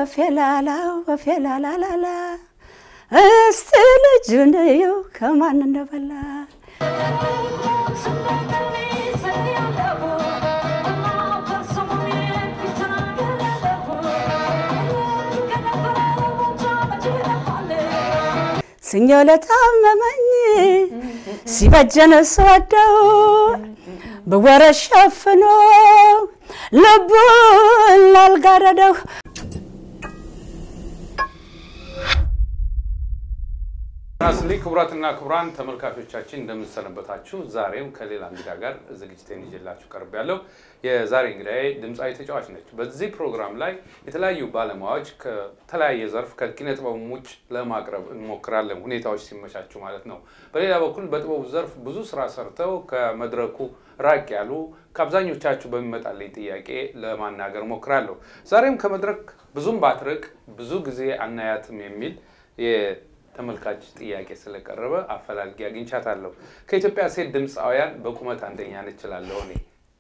ወፌላላው ወፌላላላላ እስቲ ልጁን እየው ከማን እንደበላ ስኞ ለታመመኝ ሲበጀን ስወደው በወረት ሸፍኖ ልቡን ላልጋረደው ናስሊ ክቡራትና ክቡራን ተመልካቾቻችን እንደምንሰነበታችሁ። ዛሬም ከሌላ እንግዳ ጋር ዝግጅቴን ይዤላችሁ ቀርብ ያለው የዛሬ እንግዳዬ ድምፃዊ ተጫዋች ነች። በዚህ ፕሮግራም ላይ የተለያዩ ባለሙያዎች ከተለያየ ዘርፍ ከኪነ ጥበቡ ውጭ ለማቅረብ እንሞክራለን፣ ሁኔታዎች ሲመቻቹ ማለት ነው። በሌላ በኩል በጥበቡ ዘርፍ ብዙ ስራ ሰርተው ከመድረኩ ራቅ ያሉ ከአብዛኞቻችሁ በሚመጣልኝ ጥያቄ ለማናገር ሞክራለሁ። ዛሬም ከመድረክ ብዙም ባትርቅ ብዙ ጊዜ አናያትም የሚል ተመልካች ጥያቄ ስለቀረበ አፈላልጌ አግኝቻታለሁ። ከኢትዮጵያ ሴት ድምፃውያን በቁመት አንደኛ ነች እላለሁ እኔ።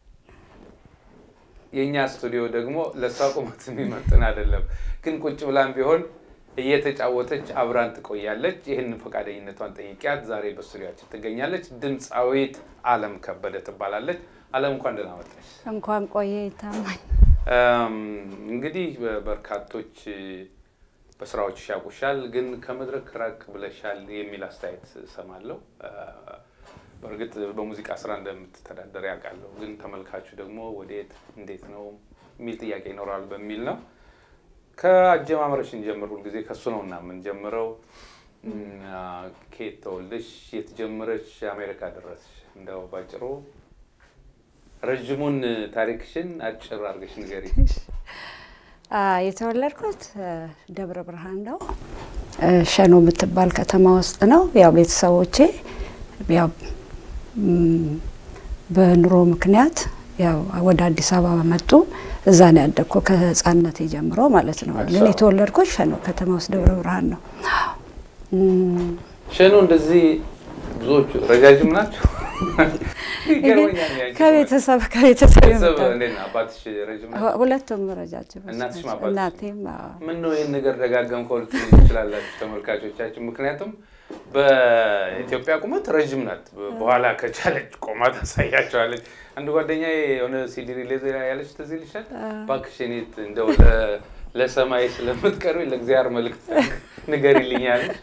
የእኛ ስቱዲዮ ደግሞ ለእሷ ቁመት የሚመጥን አይደለም፣ ግን ቁጭ ብላም ቢሆን እየተጫወተች አብራን ትቆያለች። ይህንን ፈቃደኝነቷን ጠይቂያት ዛሬ በስቱዲያችን ትገኛለች። ድምፃዊት አለም ከበደ ትባላለች። አለም እንኳን ደህና መጣሽ። እንኳን ቆየ ይታማኝ። እንግዲህ በርካቶች በስራዎች ያውቁሻል፣ ግን ከመድረክ ራቅ ብለሻል የሚል አስተያየት እሰማለሁ። በእርግጥ በሙዚቃ ስራ እንደምትተዳደር ያውቃለሁ፣ ግን ተመልካቹ ደግሞ ወዴት እንዴት ነው የሚል ጥያቄ ይኖራል በሚል ነው። ከአጀማመረሽ እንጀምር። ሁልጊዜ ከሱ ነው እና የምንጀምረው። ከየት ተወልደሽ የት ጀምረሽ አሜሪካ ደረስሽ? እንደው ባጭሩ ረዥሙን ታሪክሽን አጭር አድርገሽ ንገሪ። የተወለድኩት ደብረ ብርሃን ነው። ሸኖ የምትባል ከተማ ውስጥ ነው። ያው ቤተሰቦቼ ያው በኑሮ ምክንያት ያው ወደ አዲስ አበባ መጡ። እዛ ነው ያደግኩ ከህፃንነት ጀምሮ ማለት ነው። ግን የተወለድኩት ሸኖ ከተማ ውስጥ ደብረ ብርሃን ነው። ሸኖ እንደዚህ ብዙዎቹ ረጃጅም ናቸው። ከቤተሰብ ከቤተሰብ አባትሽ ረጅም ሁለቱም ረጃጅም እናትሽም እናቴም ምን ነው ይህን ነገር ደጋገምከው ልትሉ ትችላላችሁ ተመልካቾቻችን። ምክንያቱም በኢትዮጵያ ቁመት ረዥም ናት። በኋላ ከቻለች ቆማ ታሳያቸዋለች። አንድ ጓደኛ የሆነ ሲዲ ሪሊዝ ያለች ትዝ ይልሻል? እባክሽ እኔ እንደው ለሰማይ ስለምትቀርቢ ለእግዚአብሔር መልዕክት ንገሪልኛለች።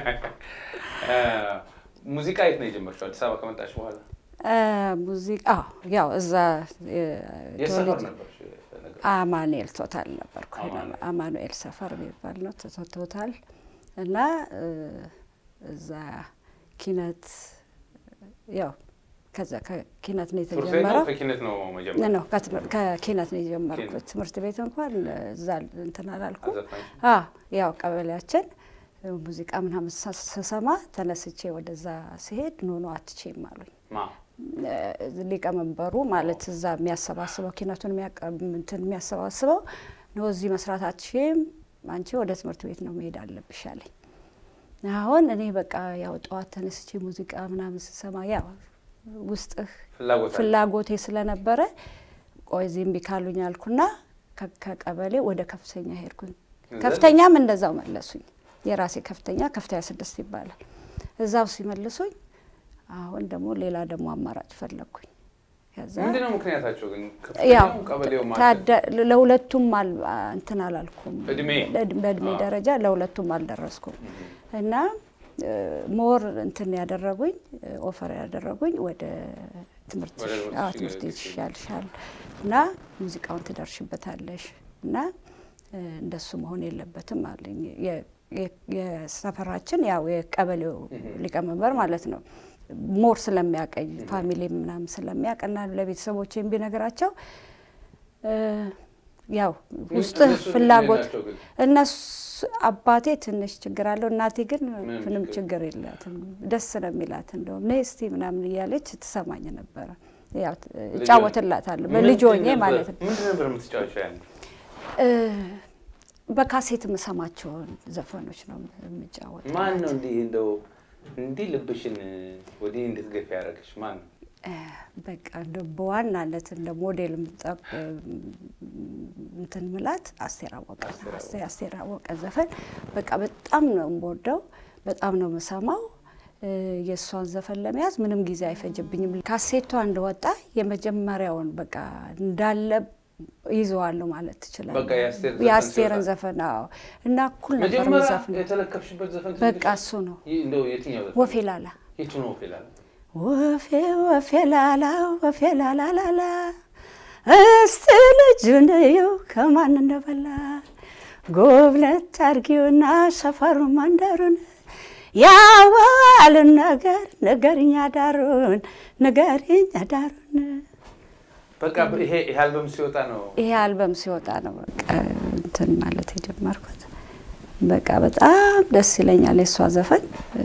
ሙዚቃ የት ነው የጀመርሽው? አዲስ አበባ ከመጣሽ በኋላ ሙዚቃ ያው እዛ የሰፈር ነበር አማኑኤል ቶታል ነበርኩ። አማኑኤል ሰፈር የሚባል ነው ቶታል እና እዛ ኪነት ያው ከዛ ከኪነት ነው የተጀመረው። ከኪነት ነው ነው ከኪነት ነው የጀመርኩት። ትምህርት ቤት እንኳን እዛ እንትን አላልኩም። ያው ቀበሌያችን ሙዚቃ ምናምን ስሰማ ተነስቼ ወደዛ ሲሄድ ኖ ኖ አትቼም አሉኝ። ሊቀመንበሩ ማለት እዛ የሚያሰባስበው ኪነቱን እንትን የሚያሰባስበው ነው እዚህ መስራት አትችም፣ አንቺ ወደ ትምህርት ቤት ነው መሄድ አለብሽ አለኝ። አሁን እኔ በቃ ያው ጠዋት ተነስቼ ሙዚቃ ምናምን ስሰማ ያው ውስጥህ ፍላጎቴ ስለነበረ ቆይ እዚህ እምቢ ካሉኝ አልኩና ከቀበሌ ወደ ከፍተኛ ሄድኩኝ። ከፍተኛም እንደዛው መለሱኝ። የራሴ ከፍተኛ ከፍተኛ ስድስት ይባላል። እዛው ሲመልሱኝ አሁን ደግሞ ሌላ ደግሞ አማራጭ ፈለግኩኝ። ከዛ ምንድነው ምክንያታቸው ግን? ያው ቀበሌው ለሁለቱም እንትን አላልኩም፣ እድሜ በእድሜ ደረጃ ለሁለቱም አልደረስኩም እና ሞር እንትን ያደረጉኝ ኦፈር ያደረጉኝ ወደ ትምህርት ትምህርት ይሻልሻል እና ሙዚቃውን ትደርሽበታለሽ እና እንደሱ መሆን የለበትም አለኝ። የሰፈራችን ያው የቀበሌው ሊቀመንበር ማለት ነው ሞር ስለሚያቀኝ ፋሚሊ ምናምን ስለሚያቀና ለቤተሰቦች ቢነግራቸው ያው ውስጥ ፍላጎት እነሱ አባቴ ትንሽ ችግር አለው፣ እናቴ ግን ምንም ችግር የላትም። ደስ ነው የሚላት እንደውም ነይ እስቲ ምናምን እያለች ትሰማኝ ነበረ። ያው እጫወትላታለሁ በልጅ ሆኜ ማለት ነው። ምንድን ነበር የምትጫወቸው ያኔ? በካሴት የምሰማቸውን ዘፈኖች ነው የምጫወት። ማን ነው እንዲህ እንደው እንዲህ ልብሽን ወዲህ እንድትገፊ ያደረግሽ ማን ነው? በቃ እንደ በዋናነት እንደ ሞዴል የምጠቅ እንትን ምላት አስቴር አወቀ አስቴር አወቀ ዘፈን በቃ በጣም ነው የምወደው፣ በጣም ነው የምሰማው። የእሷን ዘፈን ለመያዝ ምንም ጊዜ አይፈጅብኝም። ካሴቷ እንደወጣ የመጀመሪያውን በቃ እንዳለ ይዘዋለሁ ማለት ትችላለህ። የአስቴርን ዘፈን አዎ። እና እኩል ነበር ዘፈን የተለከፍሽበት ዘፈን በቃ እሱ ነው እንደው የትኛው ዘፈን? ወፌ ላላ የቱ ነው ወፌ ላላ? ወፌ ወፌ ላላ ወፌ ላላ ላላ እስቲ ልጁን እየው ከማን እንደበላ ጎብለት አድርጊውና ሰፈሩ መንደሩን ያዋልን ነገር ንገሪኝ አዳሩን ንገሪኝ አዳሩን በቃ ይሄ ይሄ አልበም ሲወጣ ነው ይሄ አልበም ሲወጣ ነው በቃ እንትን ማለት የጀመርኩት። በቃ በጣም ደስ ይለኛል የእሷ ዘፈን።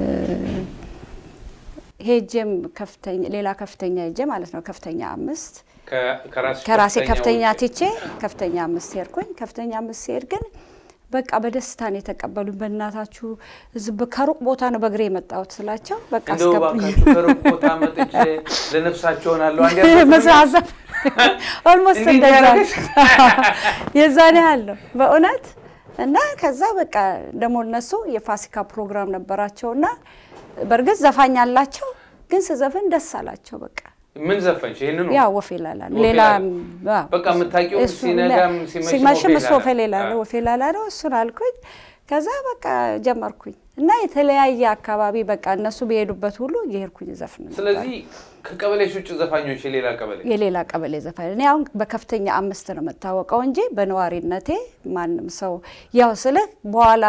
ሄጄም ከፍተኛ ሌላ ከፍተኛ ሄጄ ማለት ነው ከፍተኛ አምስት ከራሴ ከፍተኛ ትቼ ከፍተኛ አምስት ሄድኩኝ። ከፍተኛ አምስት ሄድ ግን በቃ በደስታ ነው የተቀበሉኝ። በእናታችሁ ህዝብ ከሩቅ ቦታ ነው በእግሬ የመጣሁት ስላቸው በቃ እንደው እባካችሁ ከሩቅ ቦታ መጥቼ ለነፍሳቸው ሆናለሁ መሳዘፍ ኦልሞስት እንደዛ የዛን ያህል ነው በእውነት እና ከዛ በቃ ደግሞ እነሱ የፋሲካ ፕሮግራም ነበራቸውና በእርግጥ ዘፋኝ አላቸው፣ ግን ስዘፍን ደስ አላቸው በቃ ምን ዘፈንሽ? ይሄንን ያ ወፌ ላላ ነው። ሌላ በቃ የምታውቂው ሲነጋም ሲመሽም እሱ ወፌ ሌላ ነው ወፌ ላላ ነው። እሱን አልኩኝ። ከዛ በቃ ጀመርኩኝ እና የተለያየ አካባቢ በቃ እነሱ በሄዱበት ሁሉ እየሄድኩኝ ዘፍን። ስለዚህ ከቀበሌሽ ውጭ ዘፋኞች የሌላ ቀበሌ የሌላ ቀበሌ ዘፋኝ እኔ አሁን በከፍተኛ አምስት ነው የምታወቀው እንጂ በነዋሪነቴ ማንም ሰው ያው ስለ በኋላ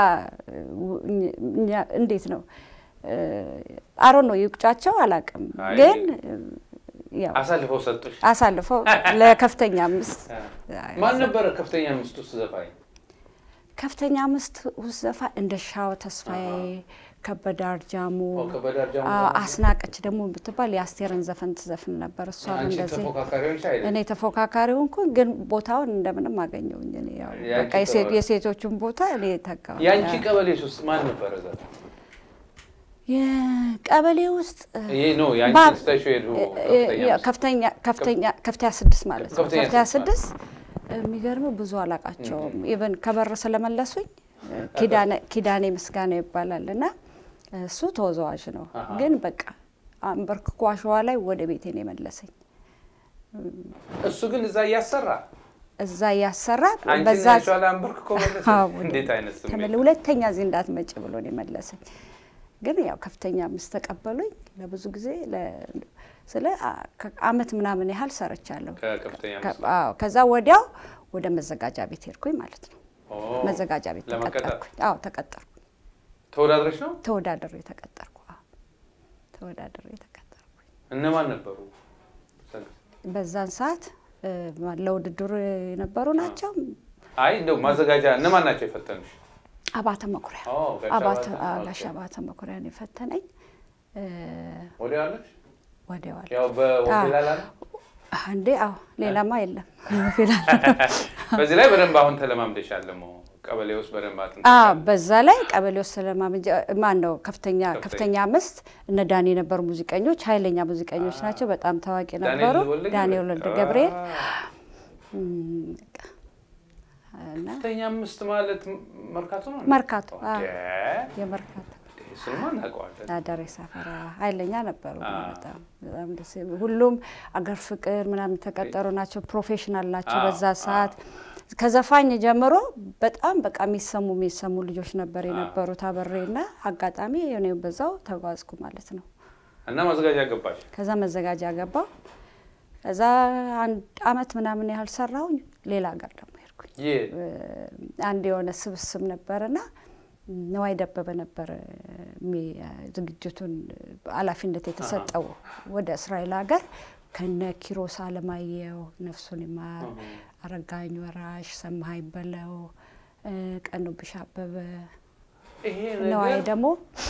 እንዴት ነው አሮ ነው ይቁጫቸው አላውቅም ግን አሳልፈው ሰጡሽ? አሳልፈው ለከፍተኛ አምስት ማን ነበረ ከፍተኛ አምስት ውስጥ ዘፋኝ? ከፍተኛ አምስት ውስጥ ዘፋኝ እንደ ሻው ተስፋዬ፣ ከበደ አርጃሙ፣ አስናቀች ደግሞ የምትባል የአስቴርን ዘፈን ትዘፍን ነበር። እሷ እንደዚህ እኔ ተፎካካሪ ሆንኩኝ፣ ግን ቦታውን እንደምንም አገኘውኝ። እኔ ያው በቃ የሴቶቹን ቦታ እኔ ተካው። የአንቺ ቀበሌስ ውስጥ ማን ነበረ ዘፋኝ? የቀበሌ ውስጥ ከፍተኛ ስድስት ማለት ነው። ከፍተኛ ስድስት የሚገርም ብዙ አላቃቸውም። ኢቨን ከበር ስለመለሱኝ ኪዳኔ ምስጋና ይባላል እና እሱ ተወዛዋዥ ነው። ግን በቃ አንበርክኮ አሸዋ ላይ ወደ ቤቴን የመለሰኝ እሱ ግን እዛ እያሰራ እዛ እያሰራ በዛ አንበርክኮ መለሰ። እንዴት አይነት ስሜት! ሁለተኛ እዚህ እንዳትመጭ ብሎ ነው የመለሰኝ። ግን ያው ከፍተኛ አምስት ተቀበሉኝ። ለብዙ ጊዜ ስለ አመት ምናምን ያህል ሰርቻለሁ። ከዛ ወዲያው ወደ መዘጋጃ ቤት ሄድኩኝ ማለት ነው። መዘጋጃ ቤት ተቀጠርኩኝ። አዎ ተቀጠርኩ። ተወዳድረሽ ነው? ተወዳድሬ ተቀጠርኩ። ተወዳድሬ ተቀጠርኩኝ። እነማን ነበሩ በዛን ሰዓት? ለውድድሩ የነበሩ ናቸው። አይ እንደው ማዘጋጃ እነማን ናቸው የፈተኑሽ? አባተ መኩሪያ ጋሽ አባተ መኩሪያ ነው የፈተነኝ። ወዲያዋለሽ? ወዲያዋል ያው በወፌላላ ነው እንዴ? አዎ ሌላማ የለም። በዚህ ላይ በደንብ አሁን ተለማምደሻል። ደግሞ ቀበሌ ውስጥ በደንብ አጥንት በዛ ላይ ቀበሌ ውስጥ ስለማመንጀ ማን ነው ከፍተኛ ከፍተኛ አምስት እነ ዳኒ የነበሩ ሙዚቀኞች ኃይለኛ ሙዚቀኞች ናቸው። በጣም ታዋቂ ነበሩ። ዳንኤል ወልደ ገብርኤል ከፍተኛ አምስት ማለት መርካቶ ነው። መርካቶ የመርካቶ እሱንማ እናውቀዋለን። አዳሬ ሰፈራ ኃይለኛ ነበሩ። በጣም በጣም ደስ ሁሉም አገር ፍቅር ምናምን የተቀጠሩ ናቸው። ፕሮፌሽናል ናቸው። በዛ ሰዓት ከዘፋኝ ጀምሮ በጣም በቃ የሚሰሙ የሚሰሙ ልጆች ነበር የነበሩት። አበሬና አጋጣሚ እኔ በዛው ተጓዝኩ ማለት ነው። እና ማዘጋጃ ገባሽ? ከዛ መዘጋጃ ገባው። ከዛ አንድ አመት ምናምን ያህል ሰራሁኝ። ሌላ ሀገር ደግሞ ሄድኩኝ። አንድ የሆነ ስብስብ ነበርና ነዋይ ደበበ ነበር ዝግጅቱን ኃላፊነት የተሰጠው ወደ እስራኤል ሀገር ከነ ኪሮስ አለማየሁ ነፍሱን ይማር፣ አረጋኝ ወራሽ፣ ሰማሀኝ በለው፣ ቀኑብሽ አበበ ነዋይ ደግሞ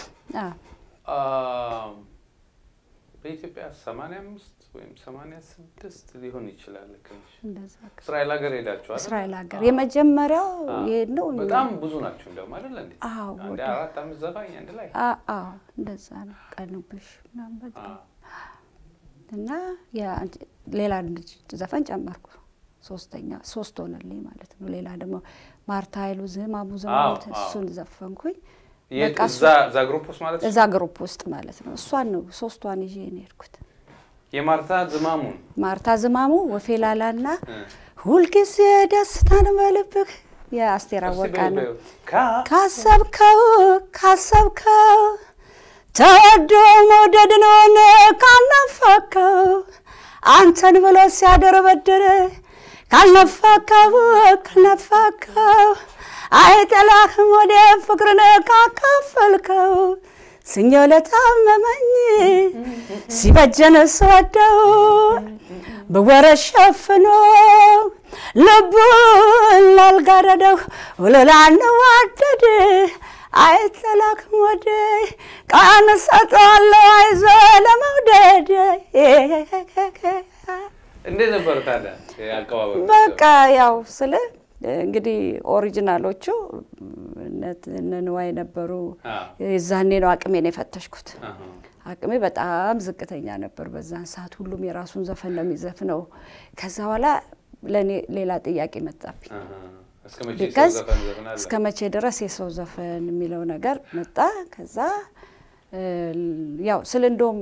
በኢትዮጵያ ሰማንያ አምስት ወይም ሰማንያ ስድስት ሊሆን ይችላል። ትንሽ እንደዛ እስራኤል ሀገር ሄዳችኋል? እስራኤል ሀገር የመጀመሪያው ይሄድ ነው። በጣም ብዙ ናቸው እንደውም አይደለ እንዴ? አዎ አንድ ወደ አራት አምስት ዘፋኝ አንድ ላይ አዎ እንደዛ ነው። ቀኑብሽ ምናምን በጣም እና ሌላ ዘፈን ጨመርኩ። ሶስተኛ ሶስት ሆነልኝ ማለት ነው። ሌላ ደግሞ ማርታ ኃይሉ ዝማሙ ዝማሙ እሱን ዘፈንኩኝ። እዛ ግሩፕ ውስጥ ማለት እዛ ግሩፕ ውስጥ ማለት ነው። እሷን ነው ሶስቷን ይዤ ነው የሄድኩት። የማርታ ዝማሙን ማርታ ዝማሙ ወፌላላና ሁልጊዜ ደስታን በልብህ የአስቴር አወቀ ነው። ካሰብከው ካሰብከው ተወዶ መውደድን ሆነ ካናፋከው አንተን ብሎ ሲያደር በደረ ካልነፋከው ካልነፋከው አይጠላህም ወደ ፍቅርን ካካፈልከው ስኞ ለታመመኝ ሲበጀን ስወደው በወረት ሸፍኖ ልቡን ላልጋረደው ውልላንዋደድ አይጠላክም ወደ ቃን ሰጠዋለሁ አይዞ ለመውደድ እንዴት ነበር ታዲያ አቀባበሉ? በቃ ያው ስለ እንግዲህ ኦሪጂናሎቹ እነ ንዋይ ነበሩ። የዛኔ ነው አቅሜን የፈተሽኩት። አቅሜ በጣም ዝቅተኛ ነበር በዛን ሰዓት። ሁሉም የራሱን ዘፈን ነው የሚዘፍነው። ከዛ በኋላ ለእኔ ሌላ ጥያቄ መጣብኝ። ቢካዝ እስከ መቼ ድረስ የሰው ዘፈን የሚለው ነገር መጣ። ከዛ ያው ስለ እንደውም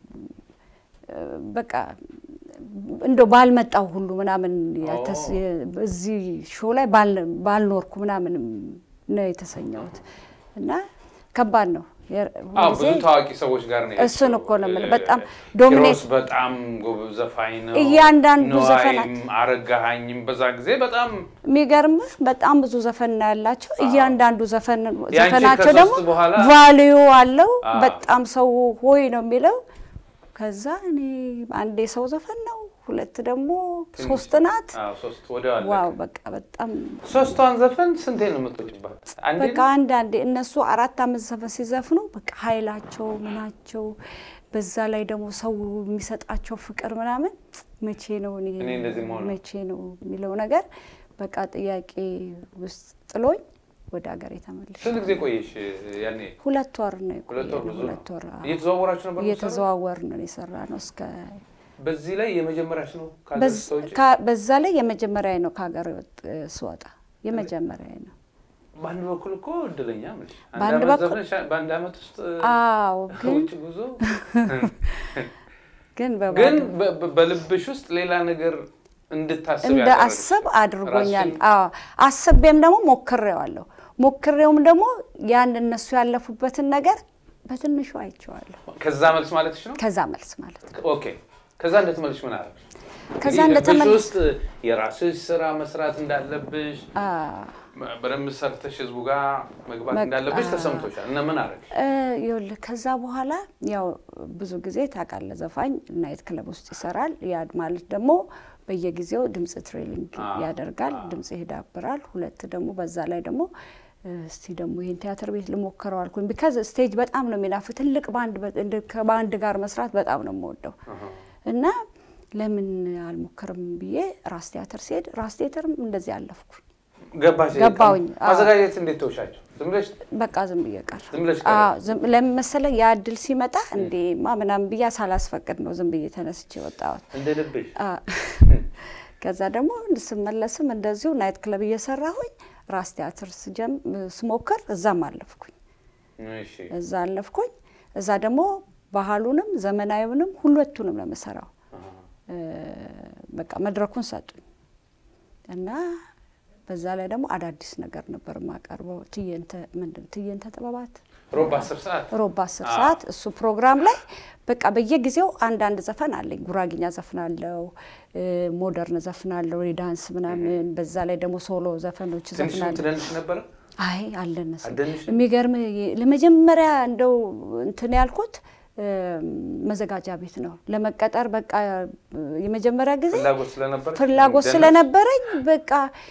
በቃ እንደ ባልመጣው ሁሉ ምናምን እዚህ ሾው ላይ ባልኖርኩ ምናምን ነው የተሰኘሁት እና ከባድ ነው። ብዙ ታዋቂ ሰዎች ጋር ነው እሱን እኮ ነው የምልህ። በጣም ዶሚኔት በጣም ጎበዝ ዘፋኝ ነው። እያንዳንዱ ዘፈናት አረጋሃኝም በዛ ጊዜ በጣም የሚገርምህ በጣም ብዙ ዘፈን ነው ያላቸው። እያንዳንዱ ዘፈናቸው ደግሞ ቫልዩ አለው። በጣም ሰው ሆይ ነው የሚለው። ከዛ እኔ አንድ የሰው ዘፈን ነው፣ ሁለት ደግሞ ሶስት ናት። ዋው በቃ በጣም ሶስቷን ዘፈን ስንቴ ነው የምትወጪባት? በቃ አንዳንዴ እነሱ አራት አምስት ዘፈን ሲዘፍኑ በቃ ኃይላቸው ምናቸው፣ በዛ ላይ ደግሞ ሰው የሚሰጣቸው ፍቅር ምናምን መቼ ነው እኔ መቼ ነው የሚለው ነገር በቃ ጥያቄ ውስጥ ጥሎኝ ወደ ሀገር የተመለሽ። ስንት ጊዜ ቆየሽ ያኔ? ሁለት ወር ነው ሁለት ወር ብዙ ሁለት ወር እየተዘዋወራችሁ ነበር? እየተዘዋወር ነው የሰራ ነው እስከ በዚህ ላይ የመጀመሪያሽ ነው በዛ ላይ የመጀመሪያ ነው ከሀገር ስወጣ የመጀመሪያ ነው። በአንድ በኩል እኮ እድለኛ ነሽ። በአንድ በኩል በአንድ አመት ውስጥ አዎ፣ ግን ውጭ ጉዞ ግን ግን በልብሽ ውስጥ ሌላ ነገር እንድታስብ እንደ አስብ አድርጎኛል። አዎ አስቤም ደግሞ ሞክሬዋለሁ። ሞክሬውም ደግሞ ያን እነሱ ያለፉበትን ነገር በትንሹ አይቼዋለሁ። ከዛ መልስ ማለትሽ ነው? ከዛ መልስ ማለት ነው። ኦኬ። ከዛ እንደተመልሽ ምን አደረግሽ? ከዛ እንግዲህ እንደተመል ልብሽ ውስጥ የራስሽ ስራ መስራት እንዳለብሽ በደንብ ሰርተሽ ህዝቡ ጋር መግባት እንዳለብሽ ተሰምቶሻል እና ምን አደረግሽ? ይኸውልህ ከዛ በኋላ ያው ብዙ ጊዜ ታውቃለህ ዘፋኝ ናይት ክለብ ውስጥ ይሰራል። ያ ማለት ደግሞ በየጊዜው ድምፅ ትሬኒንግ ያደርጋል፣ ድምፅ ይዳብራል። ሁለት ደግሞ በዛ ላይ ደግሞ እስቲ ደግሞ ይህን ቲያትር ቤት ልሞክረው አልኩኝ። ቢካዝ ስቴጅ በጣም ነው የሚናፍ ትልቅ ባንድ ከባንድ ጋር መስራት በጣም ነው የምወደው እና ለምን አልሞክርም ብዬ ራስ ቲያትር ሲሄድ ራስ ቲያትርም እንደዚህ አለፍኩ ገባሽ? ገባሁኝ። ማዘጋጀት እንዴት ተውሻቸው? ዝም ብለሽ በቃ ዝም ብዬ ቀረ። ዝም ብለሽ ለምን መሰለህ ያ እድል ሲመጣ እንዴማ ምናምን ብዬ ሳላስፈቅድ ነው ዝም ብዬ ተነስቼ ወጣሁት። እንደ ልብሽ ከዛ ደግሞ ስመለስም እንደዚሁ ናይት ክለብ እየሰራሁኝ ራስ ቲያትር ስሞክር እዛም አለፍኩኝ። እዛ አለፍኩኝ። እዛ ደግሞ ባህሉንም ዘመናዊውንም ሁለቱንም ነው የምሰራው። በቃ መድረኩን ሰጡኝ እና በዛ ላይ ደግሞ አዳዲስ ነገር ነበር የማቀርበው። ትዕይንተ ምንድን ትዕይንተ ጥበባት ሮብ አስር ሰዓት ሮብ አስር ሰዓት እሱ ፕሮግራም ላይ በቃ በየጊዜው አንዳንድ ዘፈን አለኝ። ጉራጊኛ ዘፍናለው፣ ሞደርን ዘፍናለው፣ የዳንስ ምናምን። በዛ ላይ ደግሞ ሶሎ ዘፈኖች ዘፍናለሁ። ትደንሽ ነበረ? አይ አልደነስም። አልደንሽም? የሚገርም ለመጀመሪያ እንደው እንትን ያልኩት መዘጋጃ ቤት ነው ለመቀጠር በቃ የመጀመሪያ ጊዜ ፍላጎት ስለነበረ ፍላጎት ስለነበረኝ በቃ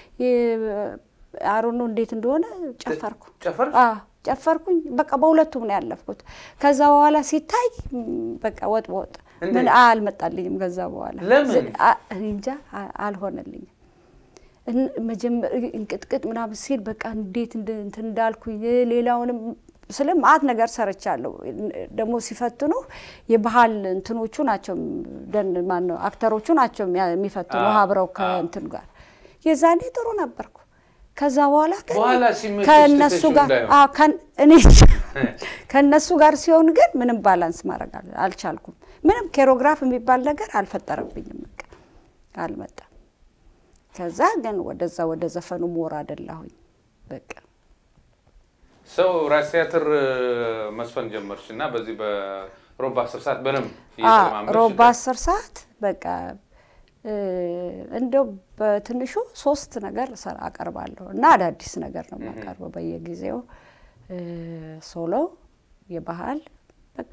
አሮኖ እንዴት እንደሆነ ጨፈርኩ ጨፈር ጨፈርኩኝ። በቃ በሁለቱም ነው ያለፍኩት። ከዛ በኋላ ሲታይ በቃ ወጥ በወጥ ምን አልመጣልኝም። ከዛ በኋላ ለምን እንጃ አልሆነልኝም። እንቅጥቅጥ ምናምን ሲል በቃ እንዴት እንትን እንዳልኩኝ ሌላውንም ስለ ማአት ነገር ሰርቻለሁ። ደግሞ ሲፈትኑ የባህል እንትኖቹ ናቸው ደን ማነው አክተሮቹ ናቸው የሚያ- የሚፈትኑ አዎ፣ አብረው አዎ። ከእንትን ጋር የዛኔ ጥሩ ነበርኩ። ከዛ በኋላ ግን በኋላ ሲመችሽ ከእነሱ ትተሽው ጋር እንዳይሆን። አዎ፣ ከን- እኔ ከእነሱ ጋር ሲሆን ግን ምንም ባላንስ ማድረግ አል- አልቻልኩም። ምንም ኬሮግራፍ የሚባል ነገር አልፈጠረብኝም። በቃ አልመጣም። ከዛ ግን ወደዛ ወደ ዘፈኑ ሞር አደላሁኝ በቃ ሰው ራስ ቲያትር መስፈን ጀመርሽ እና በዚህ በሮባ አስር ሰዓት በደንብ አዎ፣ እየተለማመድሽ ሮባ አስር ሰዓት በቃ እ፣ እንደው በትንሹ ሶስት ነገር ሰራ አቀርባለሁ እና አዳዲስ ነገር ነው የማቀርበው በየጊዜው እ፣ ሶሎ፣ የባህል በቃ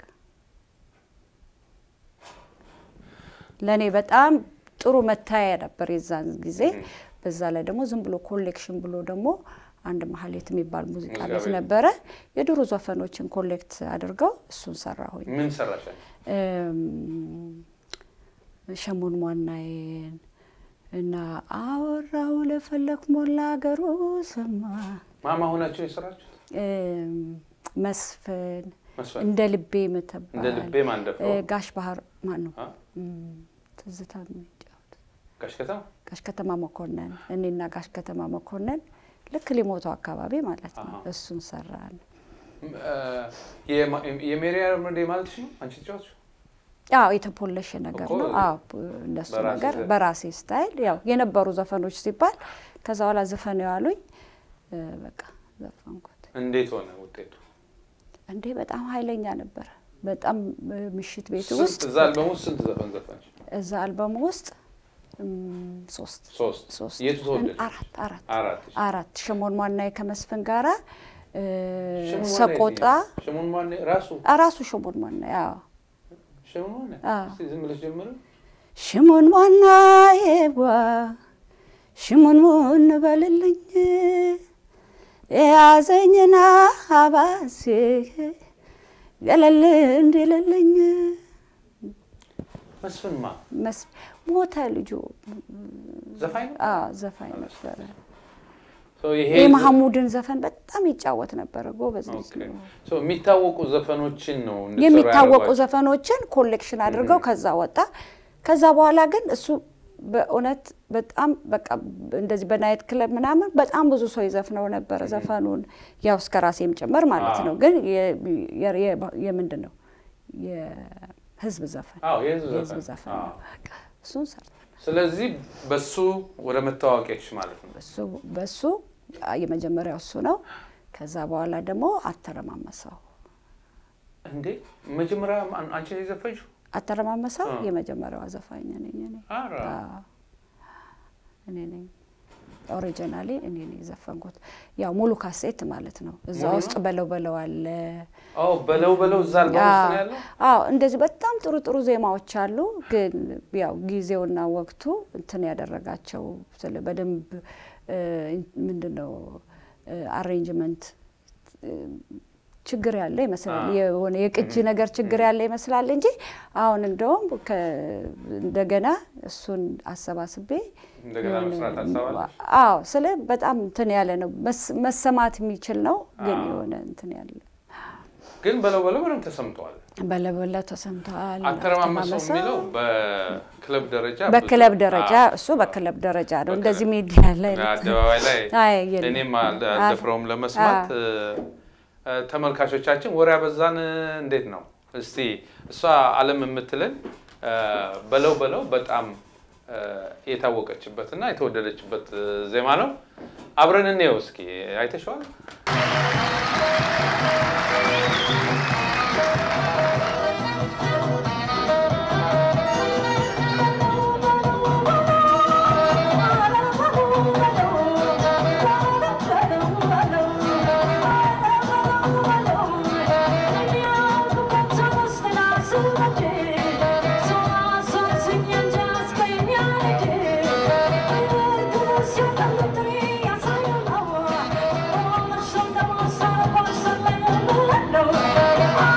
ለእኔ በጣም ጥሩ መታያ ነበር የዛን ጊዜ። በዛ ላይ ደግሞ ዝም ብሎ ኮሌክሽን ብሎ ደግሞ አንድ ማህሌት የሚባል ሙዚቃ ሙዚቃ ቤት ቤት። ነበረ። የድሮ ዘፈኖችን ኮሌክት አድርገው እሱን ሰራሁኝ። ምን ሰራሻል? እም፣ ሸሞን ሟናዬን እና አወራው ለፈለክ ሞላ አገሩ ሰማ ማማ ሆናችሁ የሰራችሁት እም፣ መስፍን መስፈን እንደ ልቤ ምትባል እንደ ልቤ ማን ደፍረው? እ፣ ጋሽ ባህር ማን ነው አ? እም፣ ትዝታ የሚጫወት ጋሽ ከተማ ጋሽ ከተማ መኮንን እኔና ጋሽ ከተማ መኮንን ልክ ሊሞቱ አካባቢ ማለት ነው። አሃ። እሱን ሰራን። ም- እ፣ የማ- የሜሪያም እንደ ማለትሽ ነው አንቺ ተጫዋች አዎ የተፖለሸ ነገር እኮ ነው። አዎ እንደሱ በራሴ ነገር ዘ- በራሴ ስታይል ያው የነበሩ ዘፈኖች ሲባል ከዛ በኋላ ዘፈን ያሉኝ እ፣ በቃ ዘፈንኩት። እንዴት ሆነ ውጤቱ? እንዴ በጣም ኃይለኛ ነበረ። በጣም እ፣ ምሽት ቤት ስንት ውስጥ እዛ አልበም ውስጥ ስንት ዘፈን ዘፈንሽ? እዛ አልበም ውስጥ እም፣ ሶስት ሶስት ሶስት የቱ ተወደድሽ? አራት አራት አራት አራት ሽሞን ማናዬ ከመስፍን ጋራ እ፣ ሽሙን ማን ሰቆጣ የትኛው? ሽሙን ማን ራሱ ራሱ ሽሞን ማናዬ አዎ ሽሙን ማን አዎ። እስቲ ዝም ብለሽ ጀምሪ። ሽሙን ማናዬዋ ሽሙን ሙን በልልኝ የያዘኝና አባሴ ገለል እንዲልልኝ መስፍን ማ መስ ሞተ ልጁ ዘፋኝ ነው? አዎ ዘፋኝ ነበረ። ሰው ይሄ የማህሙድን ዘፈን በጣም ይጫወት ነበረ። ጎበዝ ልጅ ኦኬ። ነው። ሰው የሚታወቁ ዘፈኖችን ነው እንድትሰሩ የሚታወቁ ያደረጓቸው? ዘፈኖችን ኮሌክሽን አድርገው ከዛ ወጣ። ከዛ በኋላ ግን እሱ በእውነት በጣም በቃ እንደዚህ በናይት ክለብ ምናምን በጣም ብዙ ሰው ይዘፍነው ነበረ ዘፈኑን ያው እስከ ራሴም ጭምር ማለት አዎ። ነው። ግን የ- የ- የ- የምንድን ነው የህዝብ ዘፈን አዎ የህዝብ የህዝብ ዘፈን ዘፈን አዎ። ነው። በቃ እሱን ሰርተን ስለዚህ በሱ ወደ መታወቂያች ማለት ነው። በሱ በሱ የመጀመሪያው እሱ ነው። ከዛ በኋላ ደግሞ አተረማመሰው እንዴ መጀመሪያ አን- አንቺ ነሽ የዘፈንሽው? አተረማመሰው አ። የመጀመሪያዋ ዘፋኝ ነኝ እኔ። ኧረ አዎ፣ እኔ ነኝ ኦሪጂናሊ እኔ ነኝ የዘፈንኩት። ያው ሙሉ ካሴት ማለት ነው። እዛ ሙሉ ውስጥ ነው? በለው በለው አለ። አዎ በለው በለው እዛ አልበም ውስጥ ነው ያለው። አዎ እንደዚህ በጣም ጥሩ ጥሩ ዜማዎች አሉ። ግን ያው ጊዜውና ወቅቱ እንትን ያደረጋቸው ስለ በደንብ እ፣ ምንድን ነው አሬንጅመንት ችግር ያለ ይመስላል። አዎ። የሆነ የቅጂ ነገር ችግር ያለ ይመስላል እንጂ አሁን እንደውም ከ- እንደገና እሱን አሰባስቤ እንደገና የሆነ- መስራት አሳባለች። አዎ ስለ በጣም እንትን ያለ ነው መስ- መሰማት የሚችል ነው። ግን አዎ። የሆነ እንትን ያለ ግን በለው በለው በደንብ ተሰምተዋል። በለበለ ተሰምተዋል። አተረማመሰው አተማመሰው የሚለው በክለብ ደረጃ በክለብ ብዙ- ደረጃ አዎ። እሱ በክለብ ደረጃ ነው። በክለብ። እንደዚህ ሚዲያ ላይ አደባባይ ላይ አይ የለም። እኔም አልደፍረውም ለመስማት። እ፣ ተመልካቾቻችን ወሬ አበዛን እንዴት ነው? እስቲ እሷ አለም የምትልን እ፣ በለው በለው በጣም እ፣ የታወቀችበት እና የተወደደችበት እ፣ ዜማ ነው። አብረን እንየው እስኪ። አይተሸዋል? Hello.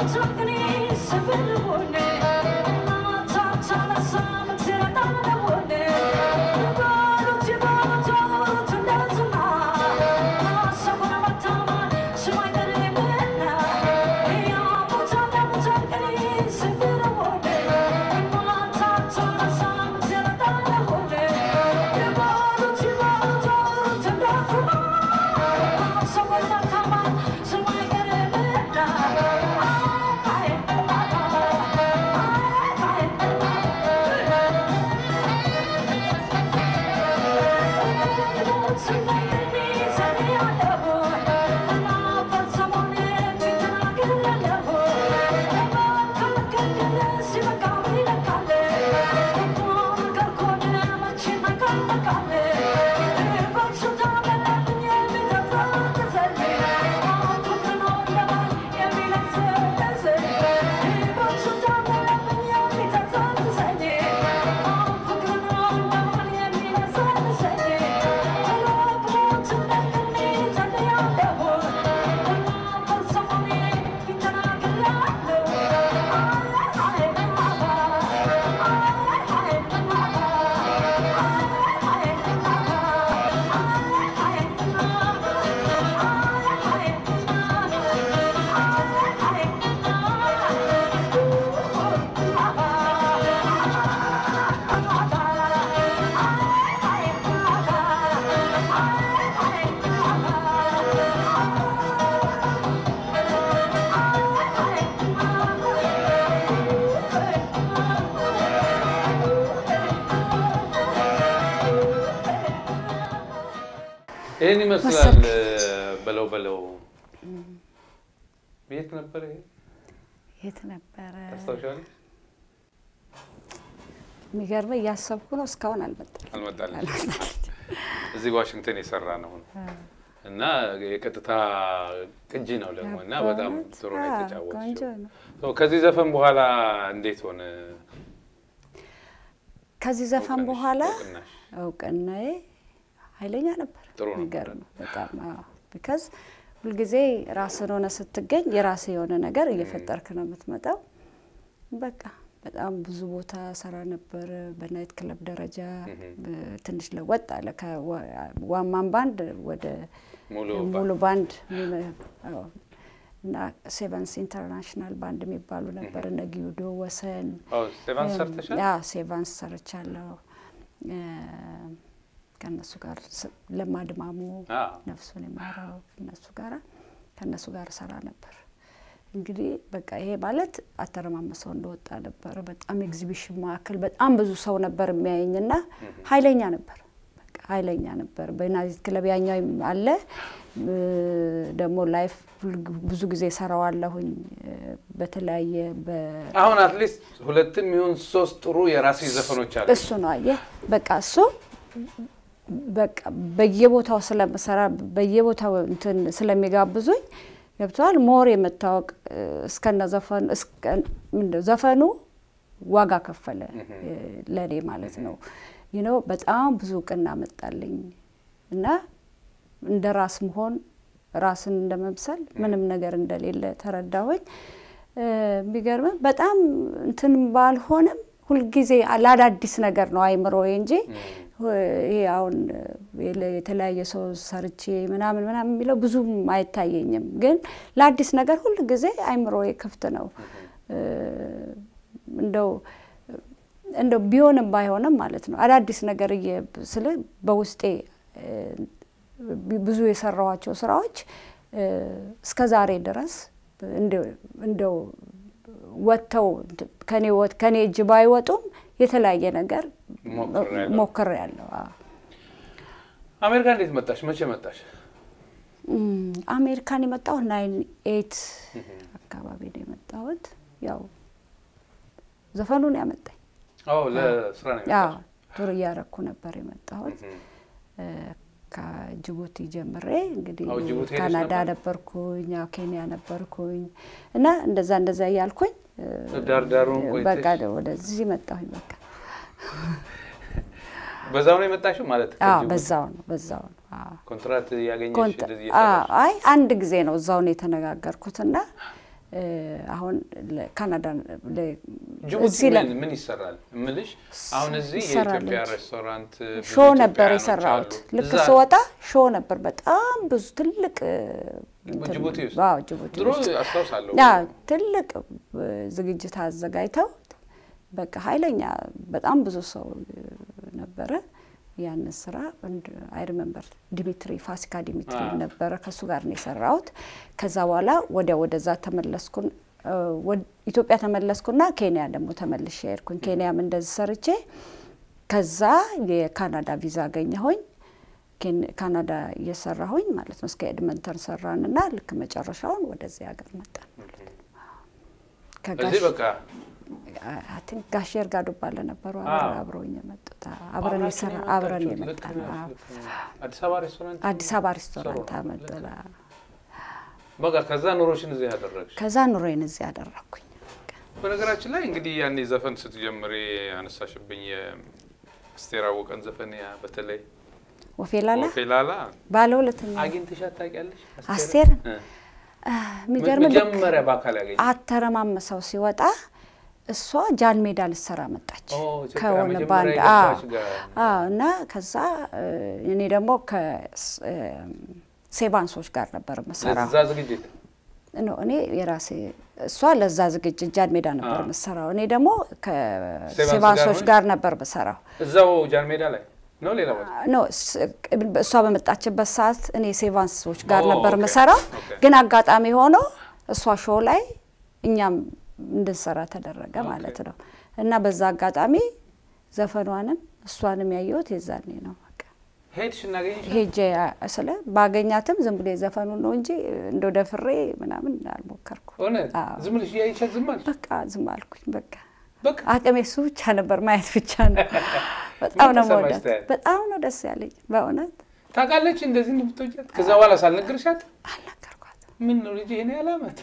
ይህን ይመስላል በለው በለው። የት ነበር ይሄ? የት ነበረ? ታስታውሻለሽ? የሚገርመ እያሰብኩ ነው። እስካሁን አልመጣም። አልመጣልኝ። እዚህ ዋሽንግተን የሰራ ነው እና የቀጥታ ቅጂ ነው ደግሞ እና በጣም ጥሩ ነው የተጫወተችው። ከዚህ ዘፈን በኋላ እንዴት ሆነ? ከዚህ ዘፈን እውቅናሽ- በኋላ እውቅናሽ? እውቅናዬ ኃይለኛ ነበር። ጥሩ ነበር። የሚገርም ነው በጣም ቢካዝ ሁልጊዜ ራስን ሆነ ስትገኝ የራስ የሆነ ነገር እየፈጠርክ ነው የምትመጣው። በቃ በጣም ብዙ ቦታ ሰራ ነበር። በናይት ክለብ ደረጃ ብ- ትንሽ ለወጥ አለ ከዋማን ባንድ ወደ ሙሉ ሙሉ ባንድ የሚመ- አዎ። እና ሴቨንስ ኢንተርናሽናል ባንድ የሚባሉ ነበር እነ ጊዩዶ ወሰን ስቴቫን ሰርተሻል? ያ ሴቫንስ ሰርቻለሁ። እ፣ ከእነሱ ጋር ስ- ለማድማሙ አዎ። ነፍሱን የማረው እነሱ ጋር ከእነሱ ጋር ሰራ ነበር። እንግዲህ በቃ ይሄ ማለት አተረማመሰው እንደወጣ ነበር። በጣም ኤግዚቢሽን ማዕከል በጣም ብዙ ሰው ነበር የሚያየኝና ኃይለኛ ነበር። በቃ ኃይለኛ ነበር። በናዚት ክለብ ያኛው አለ እ፣ ደግሞ ላይፍ ብዙ ጊዜ ሰራዋለሁኝ እ፣ በተለያየ በ አሁን አትሊስት ሁለትም ይሁን ሶስት ጥሩ የራሴ ዘፈኖች አሉ። እሱ ነው አየህ፣ በቃ እሱ በቃ በየቦታው ስለምሰራ በየቦታው እንትን ስለሚጋብዙኝ ገብተዋል። ሞር የመታወቅ እ፣ እስከነ ዘፈኑ እስከ ምንድን ዘፈኑ ዋጋ ከፈለ እ፣ ለእኔ ማለት ነው። ይህ ነው በጣም ብዙ እውቅና መጣልኝ እና እንደ ራስ መሆን ራስን እንደ መምሰል ምንም ነገር እንደሌለ ተረዳሁኝ። እ፣ የሚገርምህ በጣም እንትን ባልሆንም ሁልጊዜ ለአዳዲስ ነገር ነው አይምሮዬ እንጂ ይሄ አሁን የለ- የተለያየ ሰው ሰርቼ ምናምን ምናምን የሚለው ብዙም አይታየኝም። ግን ለአዲስ ነገር ሁል ጊዜ አይምሮዬ ክፍት ነው። እ፣ እንደው እንደው ቢሆንም ባይሆንም ማለት ነው አዳዲስ ነገር እየ- ስል በውስጤ እ፣ ብዙ የሰራኋቸው ስራዎች እ፣ እስከ ዛሬ ድረስ እንደው- እንደው ወጥተው ከኔ ወጥ ከኔ እጅ ባይወጡም የተለያየ ነገር ሞክሬያለሁ። ሞክሬያለሁ። አዎ። አሜሪካ እንዴት መጣሽ? መቼ መጣሽ? እም፣ አሜሪካን የመጣሁት ናይን ኤት አካባቢ ነው የመጣሁት። ያው ዘፈኑን ያመጣኝ አዎ ለስራ ነው ያው የመጣሽ? ቱር እያረኩ ነበር የመጣሁት እህ። እ፣ ከጅቡቲ ጀምሬ እንግዲህ አዎ፣ ጅቡቲ ሄደሽ ካናዳ ነበር? ነበርኩኝ፣ ያው ኬንያ ነበርኩኝ እና እንደዛ እንደዛ እያልኩኝ እ፣ ዳር ዳሩን በቃ ቆይተሽ ወደዚህ መጣሁኝ። በቃ በዛው ነው የመጣሽው ማለት አዎ ከጅቡቲ? በዛው ነው በዛው ነው አዎ። ኮንትራት ያገኘሽ ኮንት- እንደዚህ አዎ፣ እየሰራሽ? አይ አንድ ጊዜ ነው እዛው ነው የተነጋገርኩትና እ፣ አሁን ካናዳ ጅቡቲ ምን ምን ይሰራል እምልሽ አሁን እዚህ ይሰራል የኢትዮጵያ እንጂ። ሬስቶራንት ብዙ ሾው ነበር ኢትዮጵያውያኖች የሰራሁት። አሉ። ልክ እዛ ስወጣ ሾው ነበር። በጣም ብዙ ትልቅ እ፣ እንትን- ጅቡቲ ውስጥ? አዎ ጅቡቲ ድሮ ውስጥ አስታውሳለሁ ያ ትልቅ እ፣ ዝግጅት አዘጋጅተው በቃ ኃይለኛ በጣም ብዙ ሰው እ፣ ነበረ። ያንን ስራ አይ ሪመምበር ዲሚትሪ ፋሲካ ዲሚትሪ አዎ። ነበረ ከእሱ ጋር ነው የሰራሁት። ከዛ በኋላ ወዲያ ወደዛ ተመለስኩን እ፣ ወድ- ኢትዮጵያ ተመለስኩና ኬንያ ደግሞ ተመልሼ ሄድኩኝ። ኬንያም እንደዚህ ሰርቼ ከዛ የካናዳ ቪዛ አገኘሁኝ። ኬን- ካናዳ እየሰራሁኝ ማለት ነው እስከ ኤድመንተን ሰራንና ልክ መጨረሻውን ወደዚህ ሀገር መጣን። እዚህ በቃ አይ ቲንክ ጋሽ እርጋ ዱባለ ነበሩ አዎ። አብረውኝ የመጡት አብረን አብራችሁ የሰራ ነው አብረን የመጣችሁት? የመጣን ልክ ነሽ፣ አዎ። ልክ ነሽ። አዲስ አበባ ሬስቶራንት አዲስ አበባ ሬስቶራንት ሰሩ። አመጠላ በቃ ከዛ ኑሮሽን እዚህ ያደረግሽ። ከዛ ኑሮዬን እዚህ ያደረግኩኝ በነገራችን ላይ እንግዲህ ያኔ ዘፈን ስትጀምሪ ያነሳሽብኝ የአስቴር አወቀን ዘፈን ያ በተለይ ወፌላላ ወፌላላ ባለ ሁለተኛ አግኝተሻት ታውቂያለሽ? አስቴርን እ። የሚገርም ልክ መጀመሪያ በአካል ያገኘ አተረማመሰው ሲወጣ እሷ ጃን ሜዳ ልትሰራ መጣች ኦ፣ ኢትዮጵያ ከሆነ መጀመሪያ ባንድ የገባች ጋር። አዎ እና ከዛ እ፣ እኔ ደግሞ ከሴቫንሶች ጋር ነበር የምሰራው ለዛ ዝግጅት ኖ እኔ የራሴ እሷ ለዛ ዝግጅት ጃን ሜዳ ነበር አዎ። የምሰራው እኔ ደግሞ ሴቫንስ ከሴቫንሶች ጋር ጋር ነበር የምሰራው እዛው ጃን ሜዳ ላይ ነው ሌላ ቦታ ኖ ስ- እሷ በመጣችበት ሰዓት እኔ ሴቫንሶች ጋር ኦ፣ ነበር ኦኬ፣ የምሰራው ኦኬ። ግን አጋጣሚ ሆኖ እሷ ሾው ላይ እኛም እንድንሰራ ተደረገ ኦኬ። ማለት ነው እና በዛ አጋጣሚ ዘፈኗንም እሷንም ያየሁት የዛኔ ነው በቃ ሄድሽ እናገኝሽ ሄጄ አ- ስለ ባገኛትም ዝም ብሎ የዘፈኑን ነው እንጂ እንደው ደፍሬ ምናምን አልሞከርኩም እውነት አዎ። ዝም ብለሽ እያየሻት ዝም አልሽ? በቃ ዝም አልኩኝ በቃ በቃ አቅሜ እሱ ብቻ ነበር ማየት ብቻ ነው በጣም ነው ተሰማሽ መውደድ ታያለሽ? በጣም ነው ደስ ያለኝ በእውነት ታውቃለች እንደዚህ እንደምትወጃት ከዛ በኋላ ሳልነግርሻት አልነገርኳትም ምን ነው ልጅ ይሄን ያህል ዓመት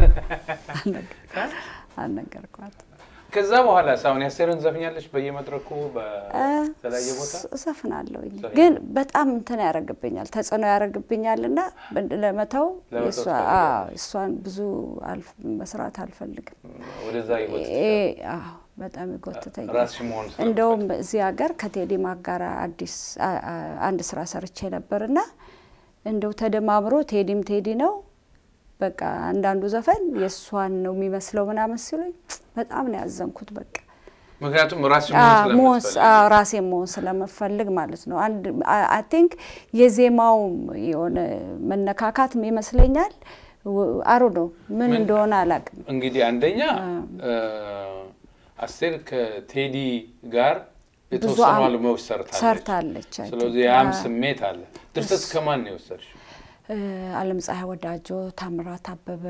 አልነገርኳትም ከዛ በኋላ ሳሁን ያስቴርን ዘፍኛለች በየመድረኩ በተለያየ ቦታ ስ- እዘፍናለሁኝ ዘፍኛለሁ። ግን በጣም እንትን ያደርግብኛል ተጽዕኖ ያደርግብኛል እና ለመተው ለመተው የእሷ- ትፈልጊያለሽ? አዎ፣ እሷን ብዙ አልፍ- መስራት አልፈልግም ወደዛ ይወጥ ይሄ- አዎ በጣም ይጎትተኛል ራስሽ መሆን ስለምትፈልጊ። እንደውም እዚህ ሀገር ከቴዲ ማክ ጋር አዲስ አ- አ- አንድ ስራ ሰርቼ ነበርና እንደው ተደማምሮ ቴዲም ቴዲ ነው በቃ አንዳንዱ ዘፈን የእሷን ነው የሚመስለው ምናምን ሲሉኝ በጣም ነው ያዘንኩት። በቃ ምክንያቱም ራስሽ አዎ፣ መሆን መሆን ስ- ስለምትፈልጊ። አዎ፣ ራሴ መሆን ስለምፈልግ ማለት ነው። አንድ አይ ቲንክ የዜማው የሆነ መነካካት ይመስለኛል። አሩ ነው ምን ምን- እንደሆነ አላውቅም። እንግዲህ አንደኛ እ፣ አስቴር ከቴዲ ጋር የተወሰኑ አም- አልበሞች ሰርታለች። ሰርታለች። አይ ስለዚህ ቲንክ። ያም አዎ። ስሜት አለ። ድርሰት ከማን ነው የወሰድሽው? እ፣ አለም ፀሐይ ወዳጆ፣ ታምራት አበበ፣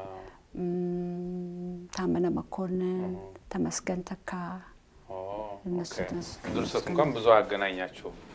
እም፣ ታመነ መኮንን፣ ተመስገን ተካ ኦ፣ እነሱ ኦኬ። ተመስገን ድርሰት እንኳን ብዙ አገናኛቸው